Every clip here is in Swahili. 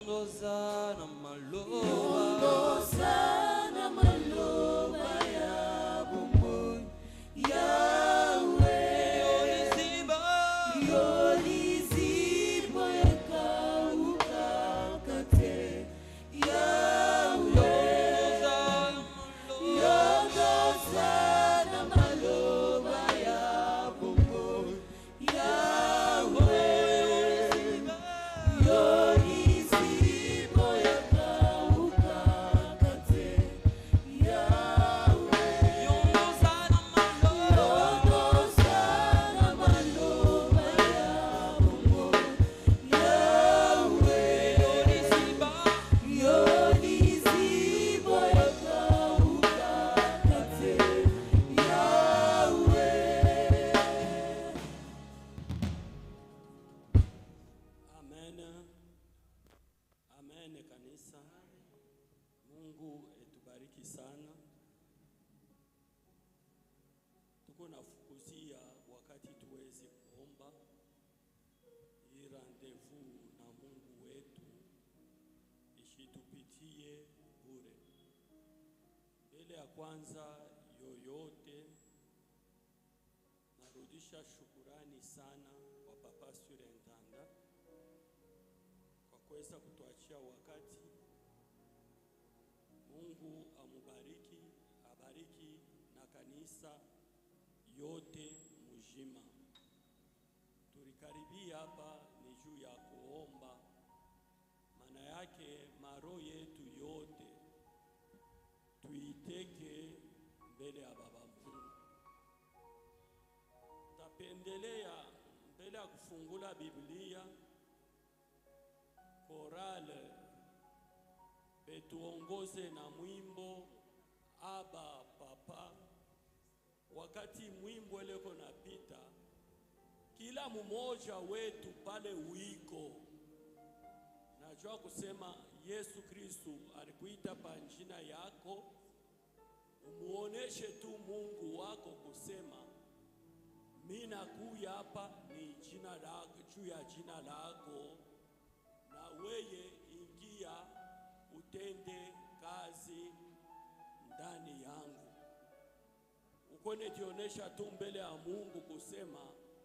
yongoza na maloba Ongoza na maloba ya bomoi yawe yoliziba yolizibo ekaukaka te yawe yongoza na maloba yongoza na maloba ya bomoi yawe yolizibo ekaukaka te yawe yongoza na maloba yoliziba Amen. Amen kanisa. Mungu etubariki sana. Tuko nafukuzia wakati tuwezi kuomba hii rendezvous na Mungu wetu ishitupitie bure. Mbele ya kwanza yoyote narudisha shukurani sana kwa Papa Surintendant kwa kuweza kutuachia wakati. Mungu amubariki, abariki na kanisa yote mzima. Tulikaribia hapa ni juu ya kuomba, maana yake maro yetu yote tuiteke mbele ya Baba Mungu. Tapendelea mbele ya kufungula Biblia korale betuongoze na mwimbo Aba Papa. Wakati mwimbo leko napita, kila mmoja wetu pale wiko najua kusema Yesu Kristu alikuita pa njina yako, umuoneshe tu Mungu wako kusema mi nakuya hapa ni jina lako, juu ya jina lako, na weye ingia utende kazi ndani yangu. Uko nijionesha tu mbele ya Mungu kusema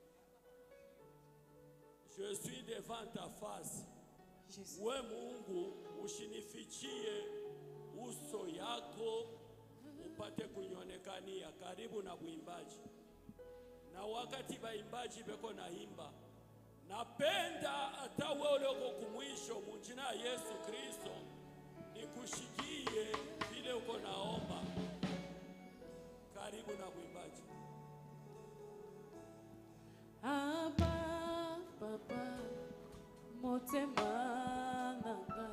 je suis devant ta face. We Mungu ushinifichie uso yako upate kunionekania karibu na mwimbaji na wakati baimbaji beko naimba, napenda hata wewe ulioko kumwisho munjina ya Yesu Kristo nikushikie vile uko naomba. Karibu na mwimbaji. Aba papa motema nanga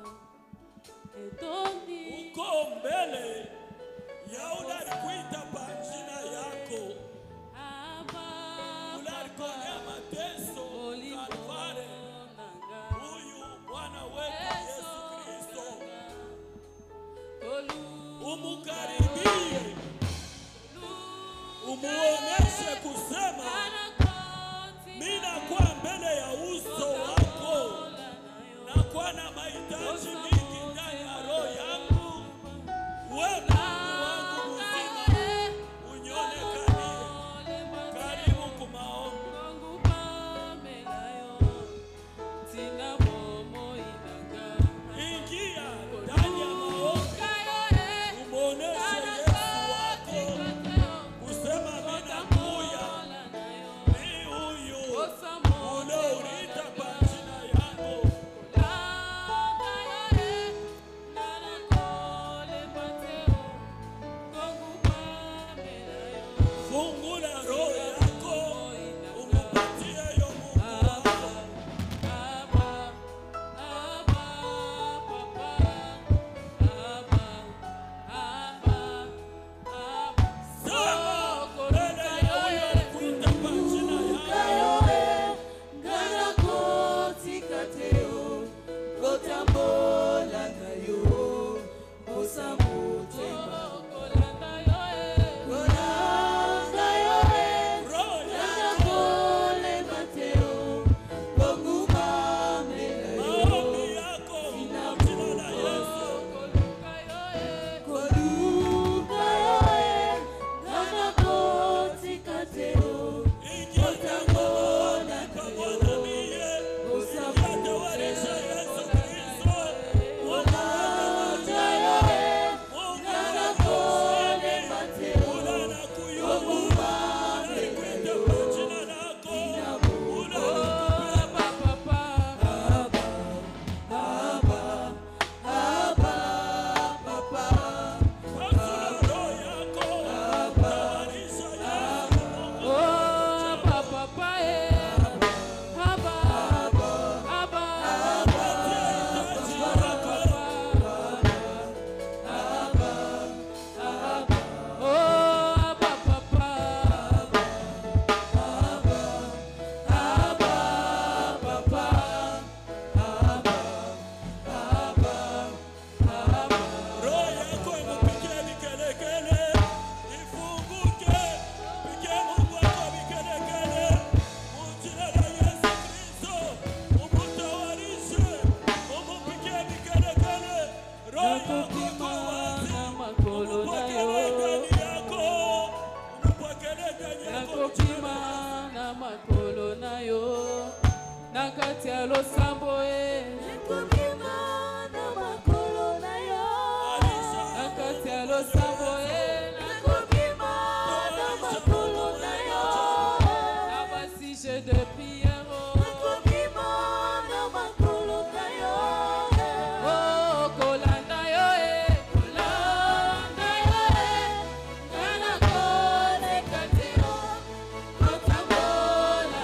etoni Uko mbele ya ule alikuita pa jina yako, Aba ule alikonea mateso Kalvari, nanga huyu Bwana wetu Yesu Kristo, umukaribie, umuoneshe kusema mimi nakuwa mbele ya uso wako, nakuwa na mahitaji mingi ndani ya roho yangu. We Mungu wangu mzima, nakokima na makolo na yo nakokima na makolo na yo na kati ya losambo e Nakokima na makolo na yo. na kati ya losambo e Nakokima na makolo na yo. na basije de prière Nakokima na makolo na yo. oh kolanda yo e kolanda yo e ngana koleka te yo kotambola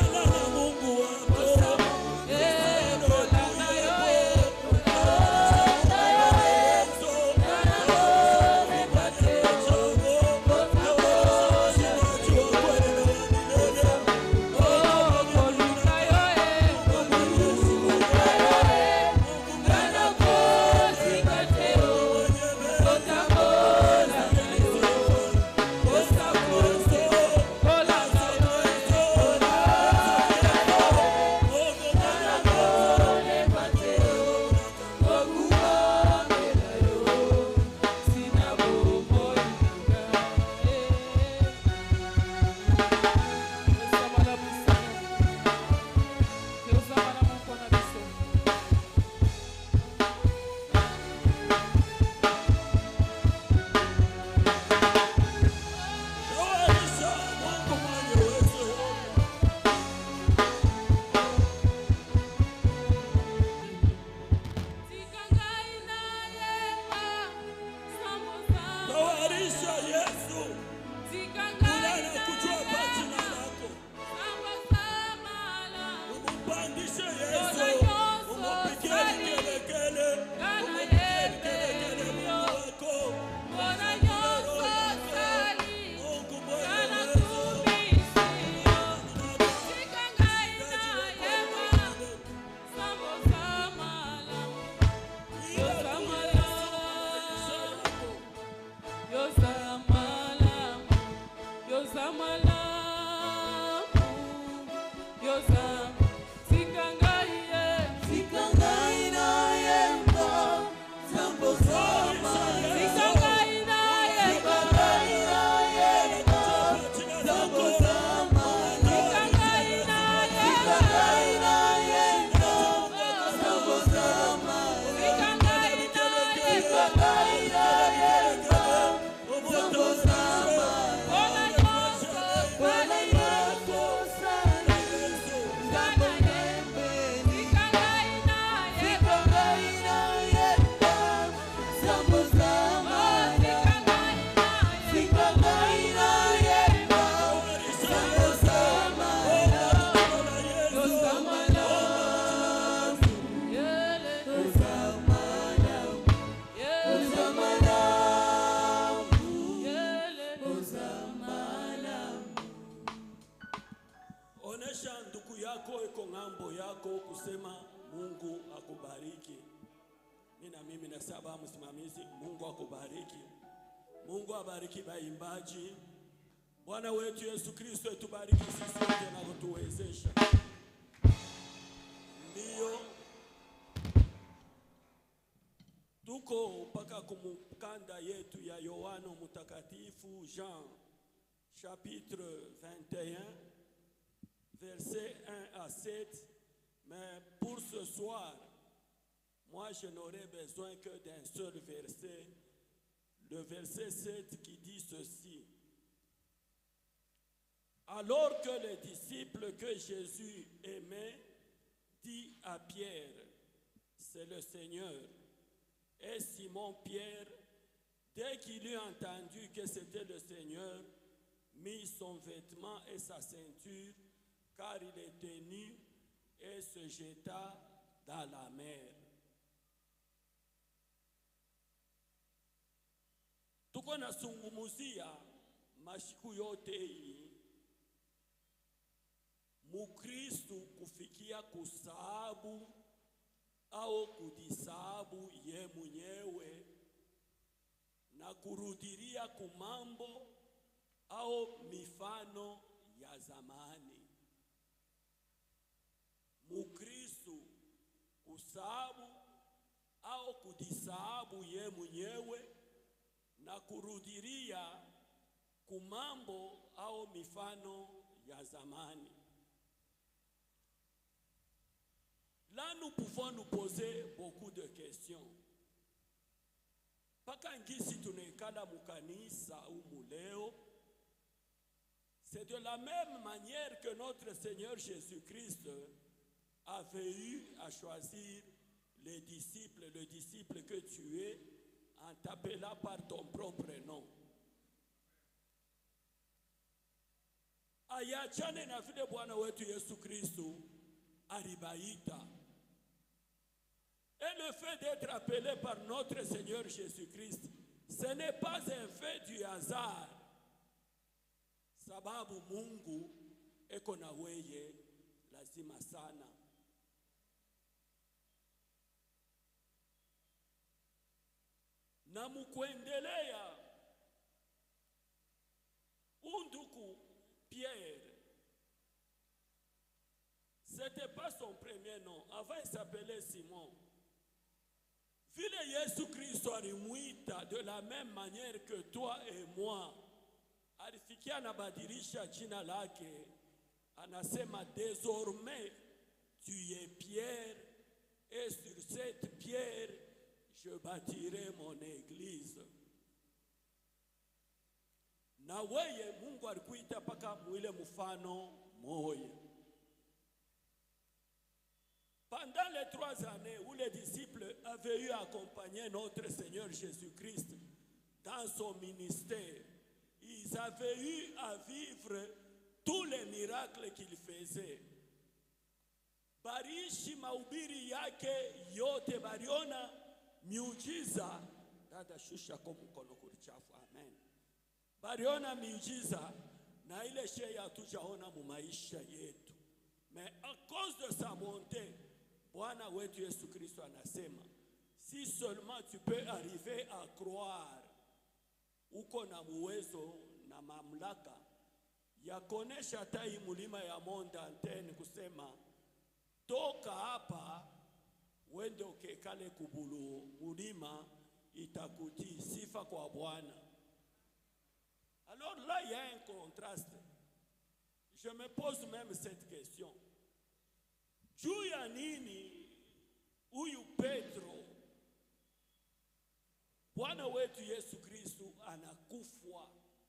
e kolanda yo e kolanda yo e ngana koleka te yo kotambola oh kolunda yo e kolunda yo e ngana koleka te yo kotambola na yo kosakoso kolanda yo e Tawarisha Yesu, kulana kujua pa jina lako. Umupandishe Yesu, umupigie vigelegele, umupigie vigelegele Mungu wako. Mungu mwenye uwezo. Onesha ndugu yako iko ng'ambo yako kusema Mungu akubariki. Mimi na mimi nasaba msimamizi, Mungu akubariki. Mungu abariki baimbaji. Bwana wetu Yesu Kristo etubariki sisi wote na kutuwezesha. Ndiyo tuko mpaka kumukanda yetu ya Yohano Mtakatifu Jean chapitre 21 versets 1 à 7. Mais pour ce soir, moi je n'aurais besoin que d'un seul verset, le verset 7 qui dit ceci. Alors que les disciples que Jésus aimait dit à Pierre, c'est le Seigneur. Et Simon Pierre, dès qu'il eut entendu que c'était le Seigneur, mit son vêtement et sa ceinture, car il était nu, et se jeta dans la mer. Tuko nasungumuzia mashiku yote hii Mukristu kufikia kusahabu au kujisahabu ye mwenyewe na kurudiria kumambo au mifano ya zamani. Mukristu kusahabu au kujisahabu ye mwenyewe na kurudiria kumambo au mifano ya zamani. Là, nous pouvons nous poser beaucoup de questions. Mpaka ngisi tunaikala mukanisa umu leo, c'est de la même manière que notre Seigneur Jésus-Christ avait eu à choisir les disciples, le disciple que tu es, en t'appelant par ton propre nom. Ayachane na vile Bwana wetu Yesu Kristo alibaita. Et le fait d'être appelé par notre Seigneur Jésus-Christ, ce n'est pas un fait du hasard. Sababu Mungu eko na weye lazima sana. Na mukuendelea unduku Pierre, c'était pas son premier nom. Avant, il s'appelait Simon. Vile Yesu Kristo alimwita de la même manière que toi et moi, alifikia anabadilisha jina lake, anasema désormais tu es Pierre, et sur cette pierre je bâtirai mon église. Na weye Mungu alikuita mpaka mwile mfano moya. Pendant les trois années où les disciples avaient eu à accompagner notre Seigneur Jésus-Christ dans son ministère, ils avaient eu à vivre tous les miracles qu'il faisait. Bariishi mahubiri yake yote, baliona miujiza. Dada, shusha kwa mkono kulichafu. Amen. Baliona miujiza na ile shei hatujaona mu maisha yetu, mais à cause de sa bonté Bwana wetu Yesu Kristo anasema si seulement tu peux arriver à croire, uko na uwezo na mamlaka ya kuonesha hata hii mulima ya Montantene kusema toka hapa wende ukekale kubulu mulima itakutii. Sifa kwa Bwana. Alors là, il y a un contraste. Je me pose même cette question. Juu ya nini huyu Petro Bwana wetu Yesu Kristu anakufwa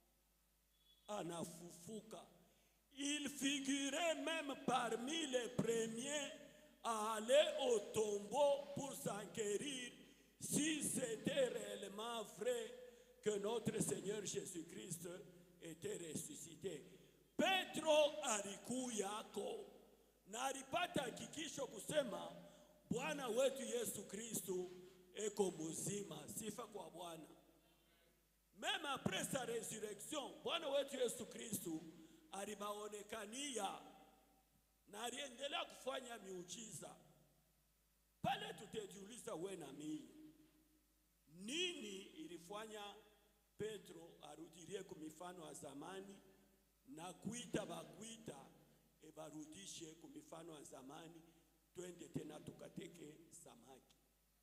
anafufuka? Il figurait même parmi les premiers à aller au tombeau pour s'enquérir si c'était réellement vrai que notre Seigneur Jésus-Christ était ressuscité. Petro alikuyako na alipata hakikisho kusema Bwana wetu Yesu Kristu eko muzima. Sifa kwa Bwana. Même après sa résurrection, Bwana wetu Yesu Kristu alibaonekania na aliendelea kufanya miujiza. Pale tutajiuliza we na mimi, nini ilifanya Petro arudirie ku mifano ya zamani na kuita bakwita ebarudishe ku mifano ya zamani, twende tena tukateke samaki.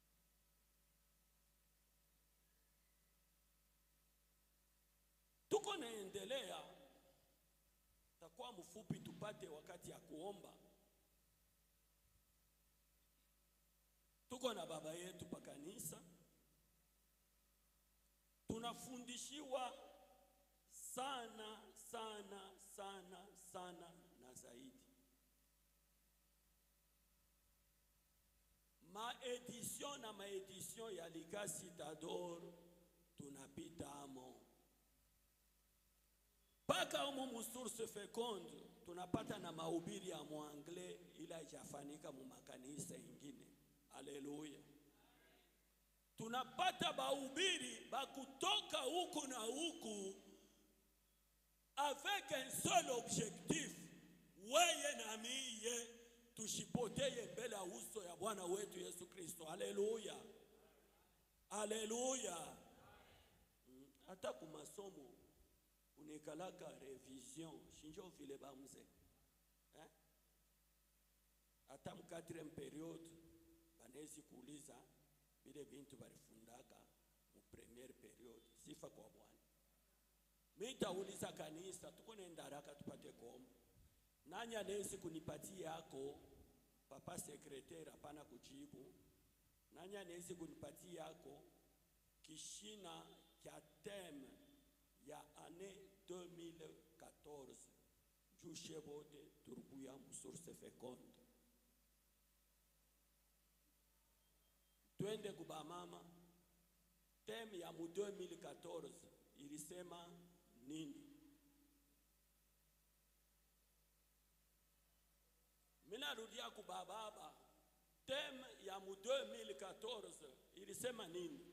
Tuko naendelea, takuwa mfupi tupate wakati ya kuomba. Tuko na baba yetu pa kanisa, tunafundishiwa sana sana sana sana na zaidi. Maedition na maedition ya Ligasi Tador tunapita amo mpaka umu musource feconde tunapata na mahubiri ya mwangle ila haijafanika mu makanisa ingine. Haleluya! tunapata bahubiri bakutoka huku na huku avec un seul objectif, weye na miye tushipoteye mbele ya uso ya Bwana wetu Yesu Kristo. Haleluya, haleluya. Mm, hata ku masomo unikalaka revision shinjo vile bamze eh? hata mu quatrième periode banezi kuuliza vile vintu valifundaka mu premiere period. Sifa kwa Bwana. Mi tauliza kanisa, tuko nenda haraka tupate kombo. Nani anawezi kunipatia yako papa sekretari? Hapana kujibu. Nani anawezi kunipatia yako kishina kya teme ya ane 2014 jushe bote turikuya mu source feconde twende kubamama teme ya mu 2014 ilisema nini minarudia kubababa teme ya mu 2014 ilisema nini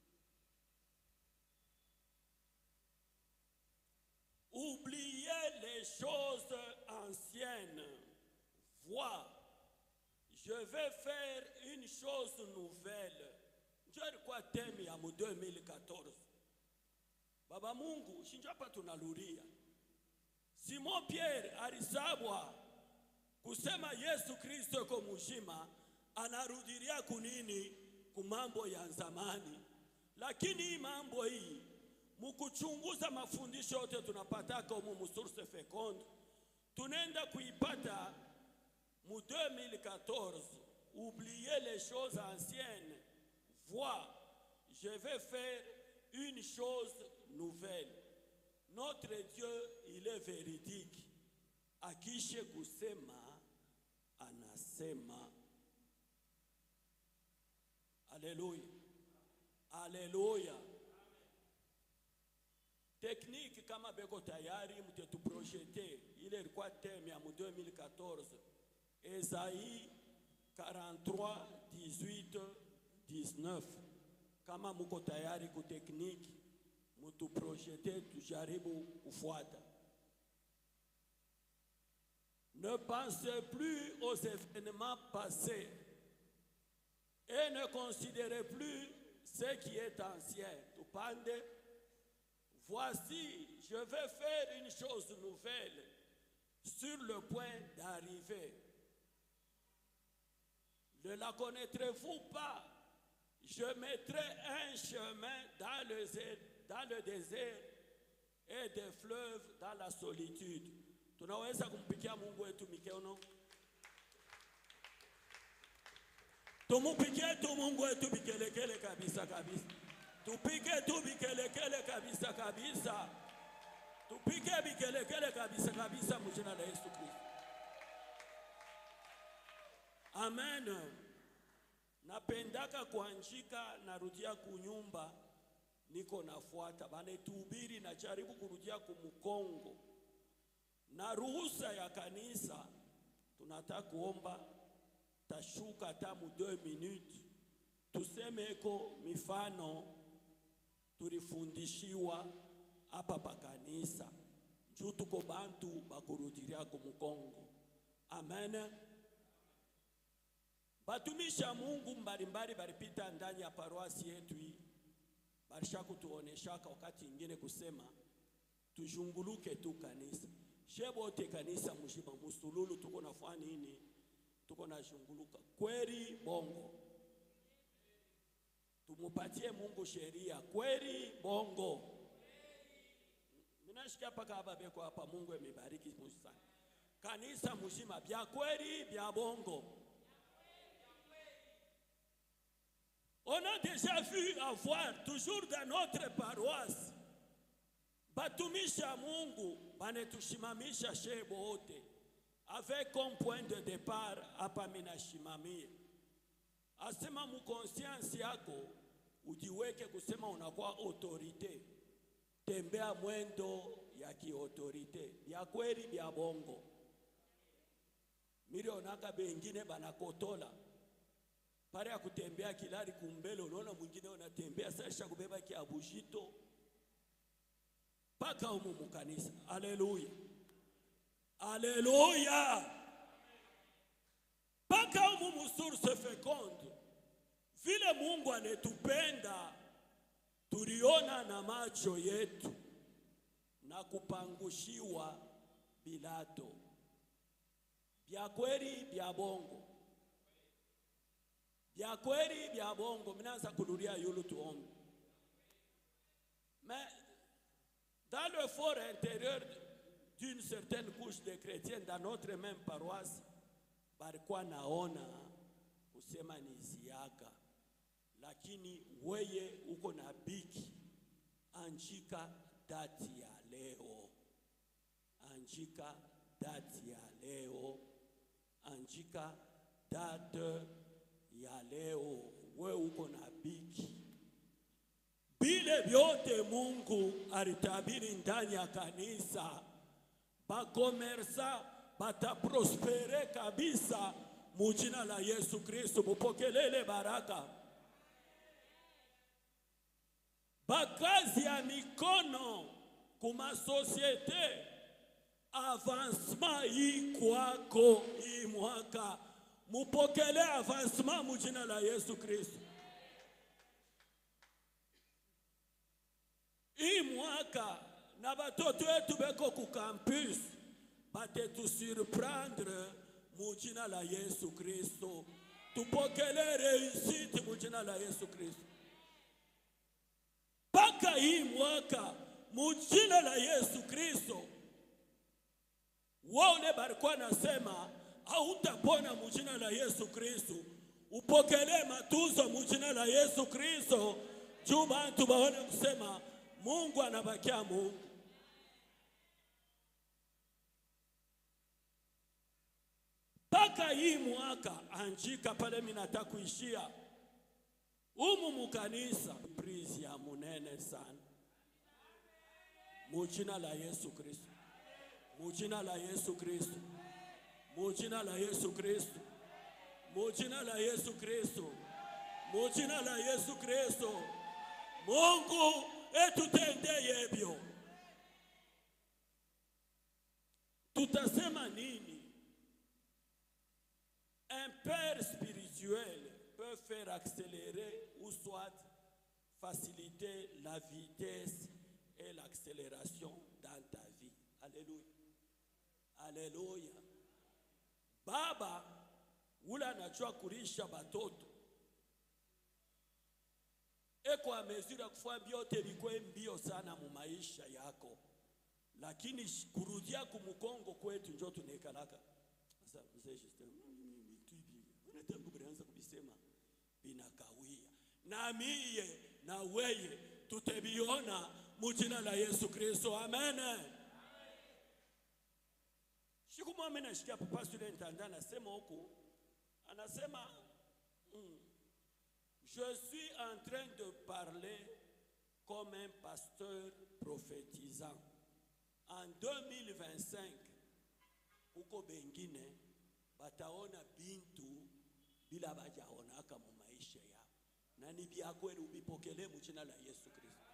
Oubliez les choses anciennes. Vois, je vais faire une chose nouvelle. Njo ilikuwa temi ya mu 2014. Baba Mungu, shinjo hapa tunaluria. Simon Pierre alisabwa kusema Yesu Kristo yuko mzima, anarudilia kunini kumambo ya zamani, lakini hii mambo hii mukuchunguza mafundisho yote tunapataka umu musource feconde tunaenda kuipata mu 2014 oubliez les choses anciennes vois je vais faire une chose nouvelle notre dieu il est véridique akishe kusema anasema aleluya aleluya tekniki kama beko tayari mtetuprojete ile ilikuwa teme ya mu 2014 Esaii 43 18 19 kama muko tayari ku tekniki mutuprojete tujaribu kufuata ne pensez plus aux événements passés et ne considérez plus ce qui est ancien tupande Voici, je vais faire une chose nouvelle sur le point d'arriver. Ne la connaîtrez-vous pas Je mettrai un chemin dans le, dans le désert et des fleuves dans la solitude. Tunaweza kumpikia Mungu wetu mikono? Tumupikie tu Mungu wetu vikelekele kabisa kabisa. Tupige tu vikelekele kabisa kabisa, tupige vikelekele kabisa kabisa mjina la Yesu Kristo. Amen. Napendaka kuanjika, narudia kunyumba, niko nafuata banetubiri, najaribu kurudia kumukongo na ruhusa ya kanisa. Tunataka kuomba tashuka hata mu 2 minutes, tusemeko mifano tulifundishiwa hapa pa kanisa juu tuko bantu bakurudiria ku mukongo. Amen. Batumisha Mungu mbalimbali balipita ndani ya paroasi yetu hii, balisha kutuoneshaka wakati ingine kusema tujunguluke tu kanisa shebote kanisa mshima musululu, tuko nafanya nini? Tuko na junguluka kweli bongo tumupatie Mungu sheria kweli bongo. Minashikia paka hapa beko hapa, Mungu amebariki sana kanisa mzima, bya kweli bya bongo. On a déjà vu avoir toujours dans notre paroisse batumisha Mungu banetushimamisha shebo wote avec comme point de départ hapa minashimamia asema mukonscience yako ujiweke kusema unakuwa autorite, tembea mwendo ya kiautorite bya kweli bya bongo. Milionaka bengine banakotola pare ya kutembea kilari kumbele, unaona mwingine unatembea sasha kubeba kiabushito mpaka umu mukanisa. Aleluya, aleluya mpaka umu musource feconde vile Mungu anetupenda tuliona na macho yetu na kupangushiwa bilato bya kweli bya bongo vya kweli vya bongo mnaanza kurudia yulu tuombe mais dans le fort intérieur d'une certaine couche de chrétiens dans notre même paroisse balikuwa naona kusema ni ziaka lakini weye uko na biki anjika dati ya leo anjika dati ya leo anjika date ya leo we uko na biki vile vyote Mungu alitabiri ndani ya kanisa, bakomersa bataprospere kabisa mujina la Yesu Kristo. Mupokelele baraka. Bakazi ya mikono kuma sosiete, avancement hii kwako hii mwaka, mupokele avancement mujina la Yesu Kristo. hii mwaka na batoto wetu beko ku campus batetusurprendre mu jina la Yesu Kristo. Tupokele reusite mu jina la Yesu Kristo. Mpaka hii mwaka mu jina la Yesu Kristo, wale barikuwa nasema hautapona mu jina la Yesu Kristo, upokelee matuzo mu jina la Yesu Kristo, juu bantu baone kusema Mungu anabakia Mungu. Mpaka hii mwaka anjika pale minata kuishia umu mukanisa prizi ya munene sana mujina la Yesu Kristo, mujina la Yesu Kristo, mujina la Yesu Kristo, mujina la Yesu Kristo, mujina la Yesu Kristo. Mungu etutendeye hivyo. Tutasema nini? Un père spirituel peut faire accélérer ou soit faciliter la vitesse et l'accélération dans ta vie. Alléluia. Alléluia. Baba ule anajua kulisha batoto eko amezira kufanya vyote vikwe mbio sana mu maisha yako, lakini sh- kurudia kumukongo kwetu njo tunekalaka sasa. Mzee Justin, "Mm, vitu hivi mbona tangu mlianza kubisema vinakawia, na miye na weye tutebiona mujina la Yesu Kristo, amen. Siku moja mimi nashikia papa student anda anasema huku, anasema mm, Je suis en train de parler comme un pasteur prophétisant. En 2025, huko bengine bataona bintu bila bajaonaka mu maisha yao, na ni vya kweli, uvipokelee mu jina la Yesu Kristo.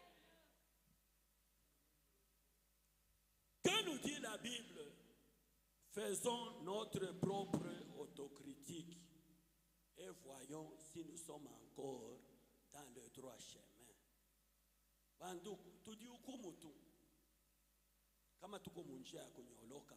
Que nous dit la Bible? Faisons notre propre autocritique et voyons si nous sommes encore dans le droit chemin. Banduku, tujihukumu tu kama tuko munjia ya kunyoloka.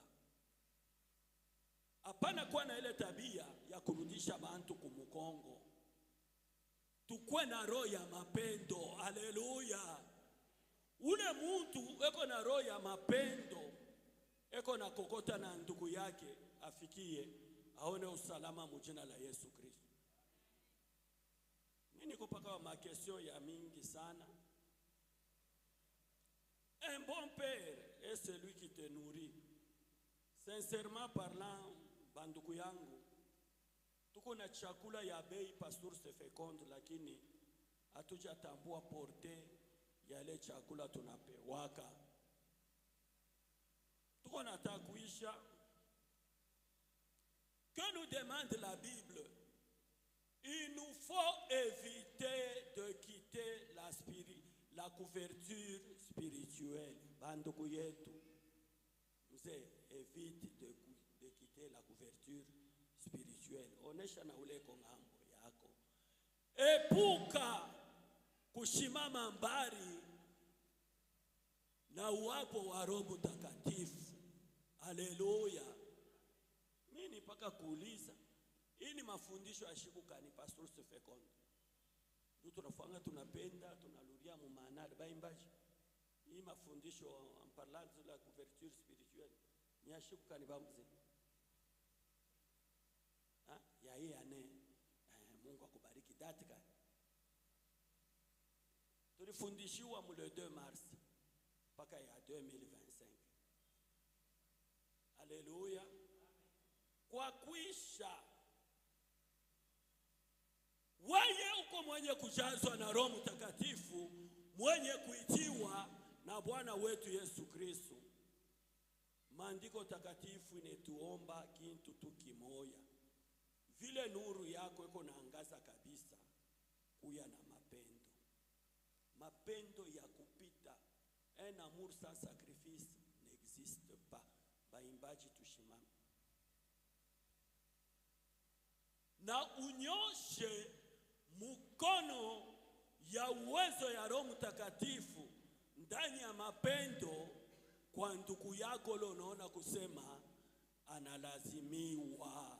Hapana kuwa na ile tabia ya kurudisha bantu kumukongo. Tukwe na roho ya mapendo. Haleluya! Ule muntu eko na roho ya mapendo, eko na kokota na ndugu yake afikie aone usalama mujina la Yesu Kristo. Mimi niko paka makesio ya mingi sana. Un bon père est celui qui te nourrit. Sincèrement parlant, banduku yangu, tuko na chakula ya bei pa source féconde, lakini hatujatambua porte ya ile chakula tunapewaka. Tuko nataka kuisha. Que nous demande la Bible? Il nous faut éviter de quitter la, spiri- la couverture spirituelle. Banduku yetu, mzee, évite de, ku- de quitter la couverture spirituelle. Onesha na uleko ng'ambo yako. Epuka kushimama mbali na uwapo wa Roho Mtakatifu. Haleluya! Mimi mpaka kuuliza hii ni mafundisho ya shibukani pastor sefekondo ndio tunafanga tunapenda tunaluria mu maanari baimbaji hii mafundisho en parlant de la couverture spirituelle ni ya shibukani bamze Ha? ya hii ane eh, mungu akubariki dati kani tulifundishiwa mu le 2 mars mpaka ya 2025 haleluya kwa kuisha weye uko mwenye kujazwa na roho mtakatifu mwenye kuitiwa na bwana wetu yesu kristo maandiko takatifu inetuomba kintu tu kimoya vile nuru yako iko naangaza kabisa kuya na mapendo mapendo ya kupita un amour sans sacrifice n'existe pas baimbaji tushimame na unyoshe mkono ya uwezo ya roho mtakatifu ndani ya mapendo kwa ndugu yako lo unaona kusema analazimiwa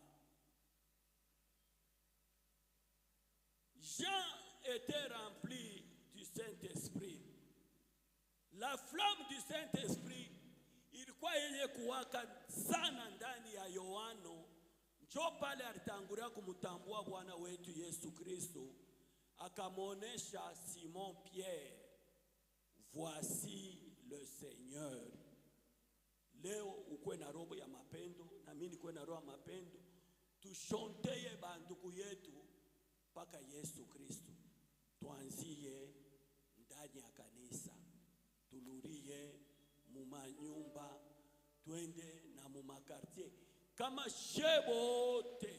Jean était rempli du Saint-Esprit. La flamme du Saint-Esprit ilikuwa yenye kuwaka sana ndani ya Yohano, njo pale alitangulia kumtambua Bwana wetu Yesu Kristo, akamwonyesha Simon Pierre, voici le Seigneur. Leo ukwe na roho ya mapendo na mimi nikuwe na roho ya mapendo, tushonteye bandugu yetu mpaka Yesu Kristo. Tuanzie ndani ya kanisa, tulurie mumanyumba, twende na mumakartier kama shebote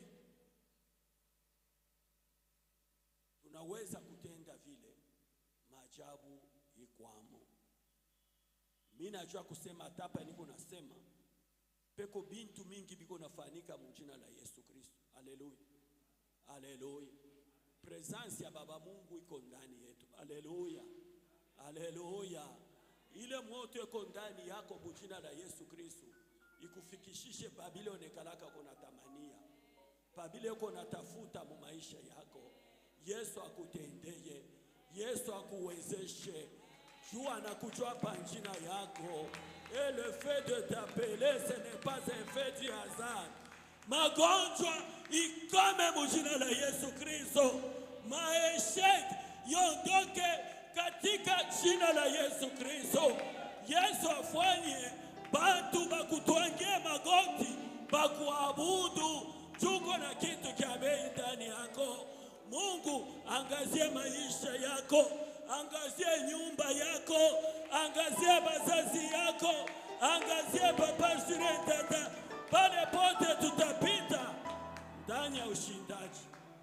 tunaweza kutenda vile, maajabu ikwamo. Mi najua kusema tapa, niko nasema peko bintu mingi biko nafanika mujina la Yesu Kristo. Haleluya, haleluya. Presence ya Baba Mungu iko ndani yetu. Haleluya, haleluya. Ile moto iko ndani yako mujina la Yesu Kristo ikufikishishe pabile onekalaka kona tamania pabile uko natafuta mu maisha yako. Yesu akutendeye, Yesu akuwezeshe. Jua anakujua pa njina yako. Et le fait de t'appeler ce n'est pas un fait du hasard. Magonjwa ikome mujina la Yesu Kristo. Maeshek yondoke katika jina la Yesu Kristo. Yesu afanye bantu bakutwangie magoti bakuabudu, juko na kitu kya bei ndani yako. Mungu angazie maisha yako, angazie nyumba yako, angazie bazazi yako, angazie papa sire tata, pale pote tutapita ndani ya ushindaji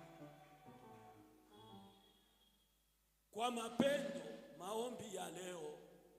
kwa mapendo. Maombi ya leo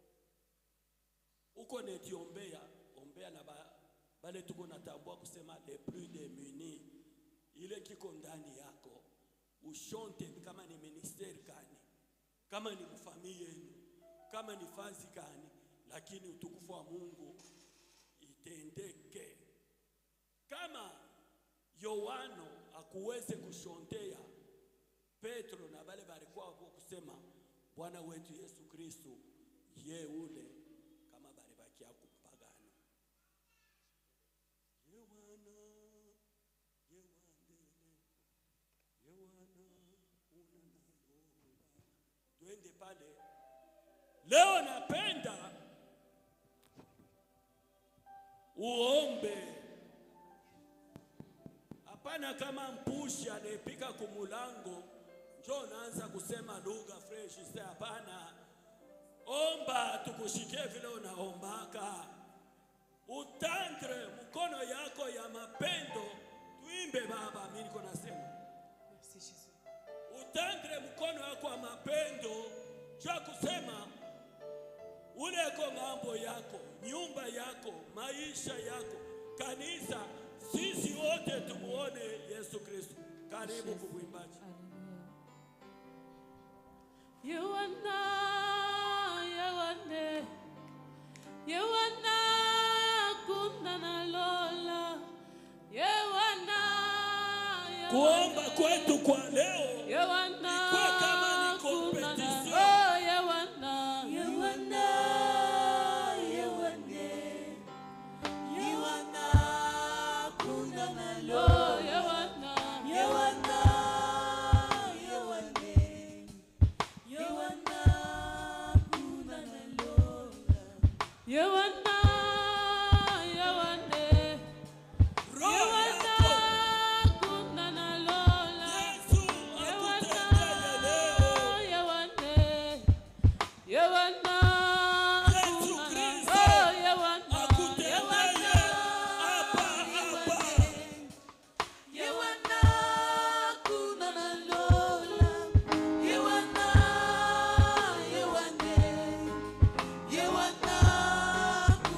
uko netiombea ombea na ba, bale tuko natambua kusema le plus démunis, ile kiko ndani yako ushonte, kama ni ministeri gani, kama ni mfamili yenu, kama ni fazi gani, lakini utukufu wa Mungu itendeke. Kama Yohano akuweze kushontea Petro na bale balikuwa wako kusema Bwana wetu Yesu Kristo ye ule kama balibakia kumpagano Yohana Yohana Yohana unanalola twende pale leo napenda uombe hapana kama mpushi anayepika kumulango njo naanza kusema lugha fresh se hapana omba tukushikie vile unaombaka utandre mkono yako ya mapendo tuimbe baba mi niko nasema Merci Jésus. utandre mkono yako wa mapendo cha kusema uleko ng'ambo yako nyumba yako maisha yako kanisa sisi wote tumuone yesu kristo karibu kukuimbaji Yewana, Yewane, Yewana, kuna na lola. Yewana, kuomba kwetu kwa leo Yewana Ikuwe kama ni kunana. competition. Oh, Yewana. Yewana, Yewane, Yewana, kuna nalo. Oh, Yewana. Yewana, Yewane, Yewana, kuna nalo. Yewana, Yewane. roho Yewana, yako kunana lola. Yesu Yewana, akutendeye leo Yewane. Yewana, Yesu kunana. Kristo Oh, Yewana. akutendeye Yewana. hapa hapa Yewana, kuna nalola. Yewana, Yewane, Yewana,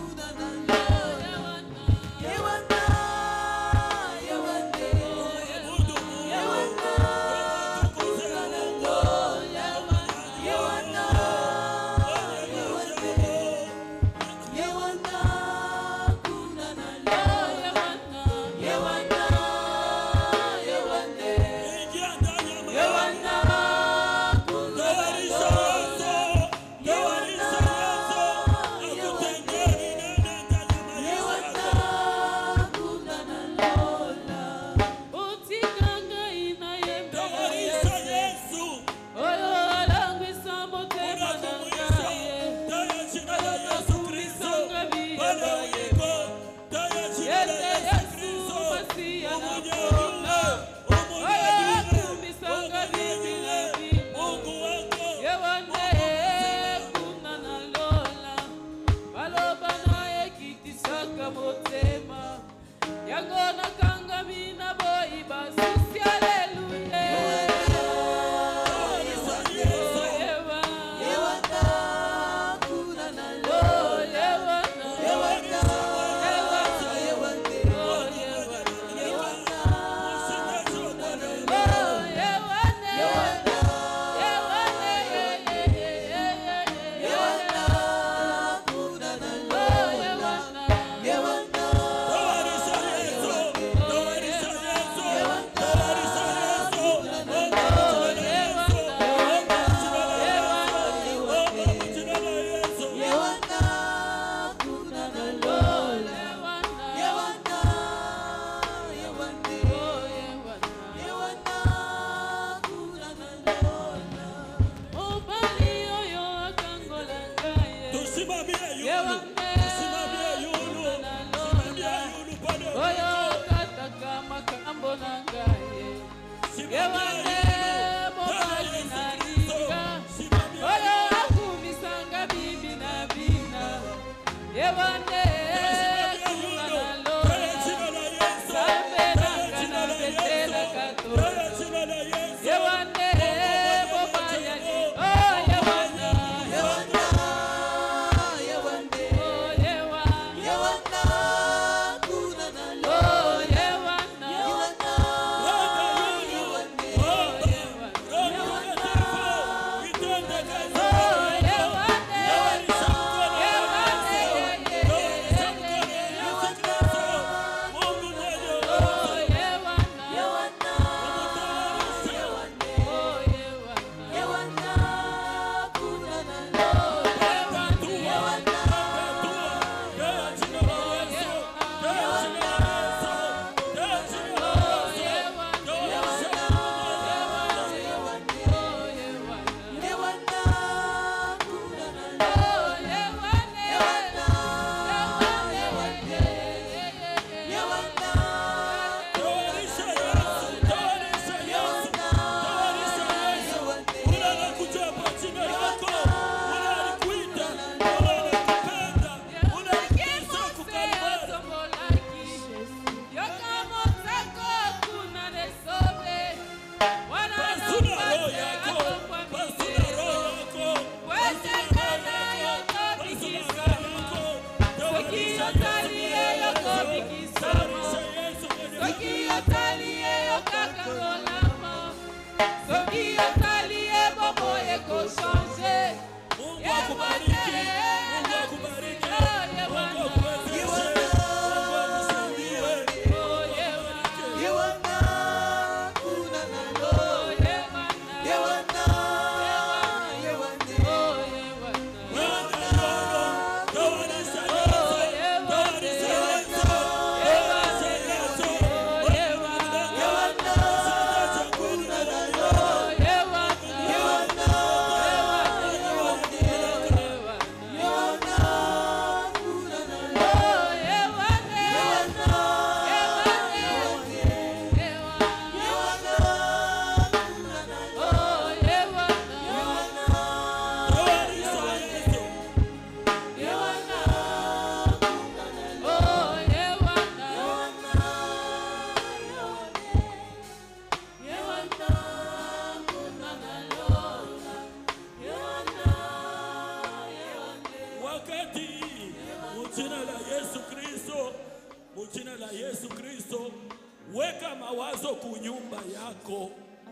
Mujina la Yesu Kristo, weka mawazo kunyumba yako,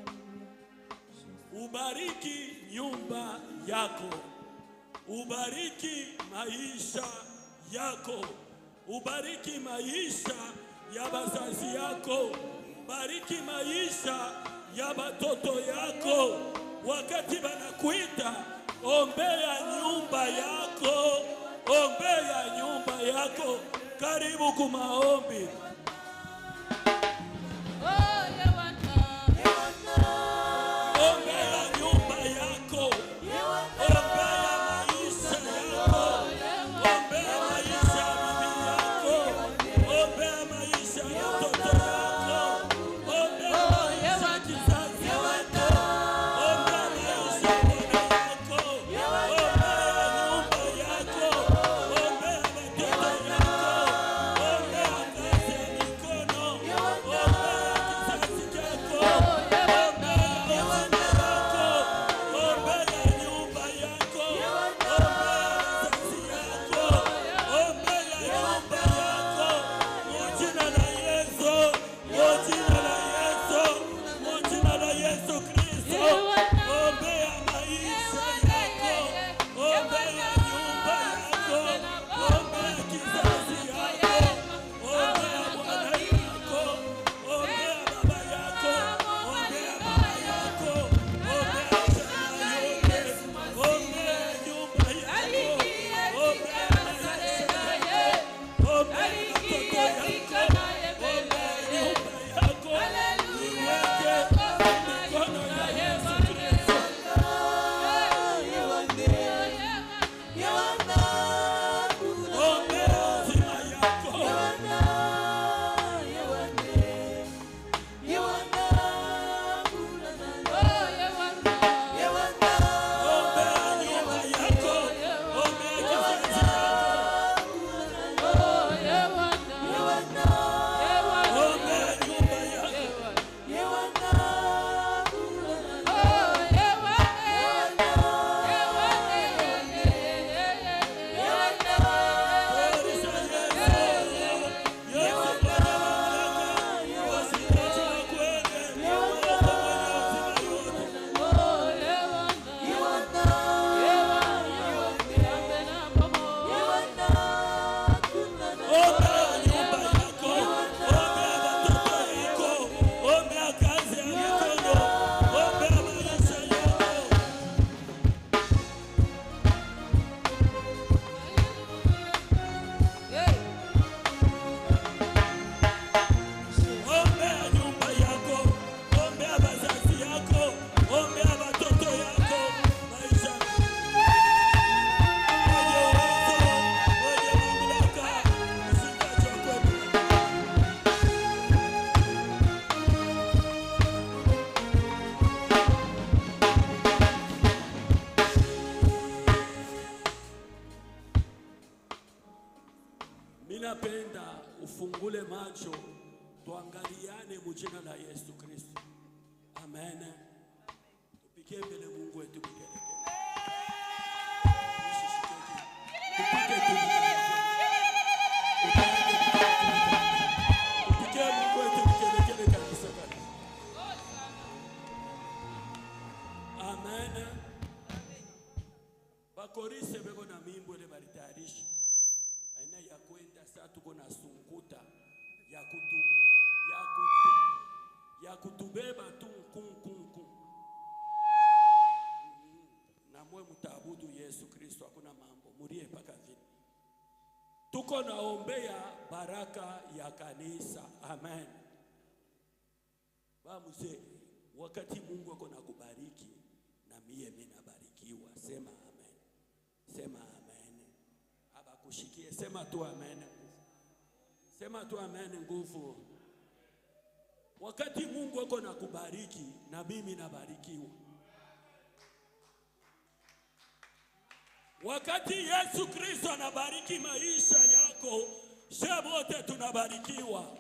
ubariki nyumba yako, ubariki maisha yako, ubariki maisha ya bazazi yako, bariki maisha ya batoto yako. Wakati banakuita, ombea nyumba yako, ombea nyumba yako. Karibu kumaombi. Ombea nyumba yako, ombea maisha yako, ombea maisha ya bibi yako, ombea maisha ya mtoto yako, ombea maisha ya kizazi yako, ombea maisha ya bwana yako, ombea nyumba yako, ombea watoto yako, ombea kazi ya mikono, ombea kizazi chako, Ombea nyumba yako, ombea wazazi yako, ombea watoto yako, maisha wenye uwezo, wenye mamlaka, usikachokwe Minapenda ufungule macho tuangaliane mujina la Yesu Kristo. Amen. Tupigie mbele Mungu wetu vigelegele. Tupige tu vigelegele. Tupigie Mungu wetu vigelegele kabisa kabisa. Amen. Bakorise beko na mimbo ile balitayarisha aina ya kwenda saa tuko na sunguta ya kutu ya kutu ya kutubeba tu nkunkunku na mwe mtaabudu Yesu Kristo, hakuna mambo murie mpaka vile. Tuko naombea baraka ya kanisa, amen. Ba mzee, wakati Mungu ako na kubariki na mie mimi nabarikiwa, sema amen, sema amen. Abakushikie, sema tu amen, sema tu amen, nguvu. Wakati Mungu ako na kubariki na mimi nabarikiwa. Wakati Yesu Kristo anabariki maisha yako, sisi wote tunabarikiwa.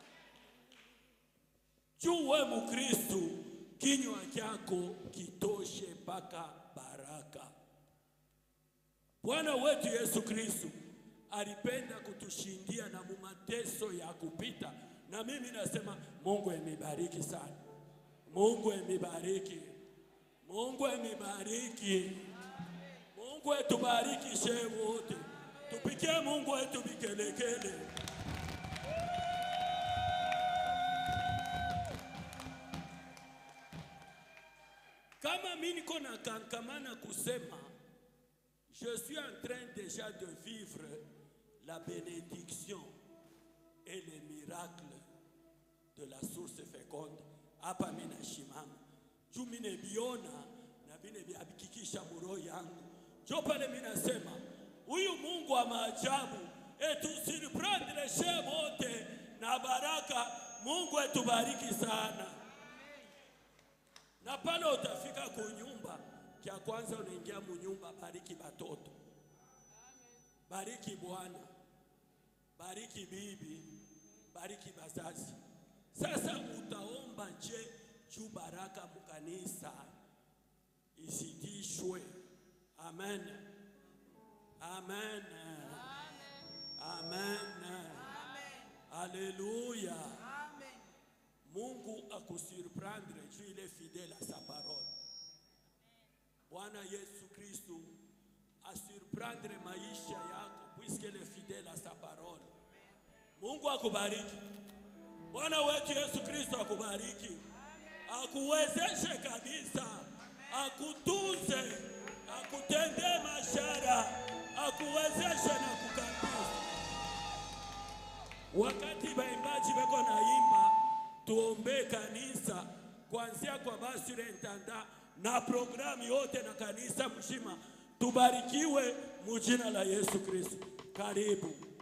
Juu we Mkristo, kinywa chako kitoshe mpaka baraka. Bwana wetu Yesu Kristo alipenda kutushindia na mumateso ya kupita, na mimi nasema Mungu emibariki sana, Mungu emibariki, Mungu emibariki, Mungu etubariki she wote, tupikie Mungu wetu vikelekele. Kama mimi niko na kankamana kusema je suis en train déjà de vivre la bénédiction et les miracles de la source féconde. Hapa mimi nashimama juu mimi nebiona na vile vyabikikisha muroho yangu, jo pale mimi nasema huyu Mungu wa maajabu etusurprendre she wote na baraka. Mungu etubariki sana na pale utafika kunyumba, kia kwanza unaingia munyumba, bariki batoto, bariki bwana, bariki bibi, bariki bazazi. Sasa utaomba je juu baraka mukanisa isitishwe. Amen, amen, amen, haleluya. Mungu akusurprendre juu il est fidèle à sa parole. Bwana Yesu Kristo asurprendre maisha yako puisqu'il est fidèle à sa parole. Mungu akubariki. Bwana wetu Yesu Kristo akubariki, akuwezeshe kabisa, akutunze, akutendee mashara, akuwezeshe na kukabisa. Wakati baimbaji beko naimba, tuombee kanisa kuanzia kwa basurintanda na programu yote na kanisa mzima, tubarikiwe mujina la Yesu Kristo. Karibu.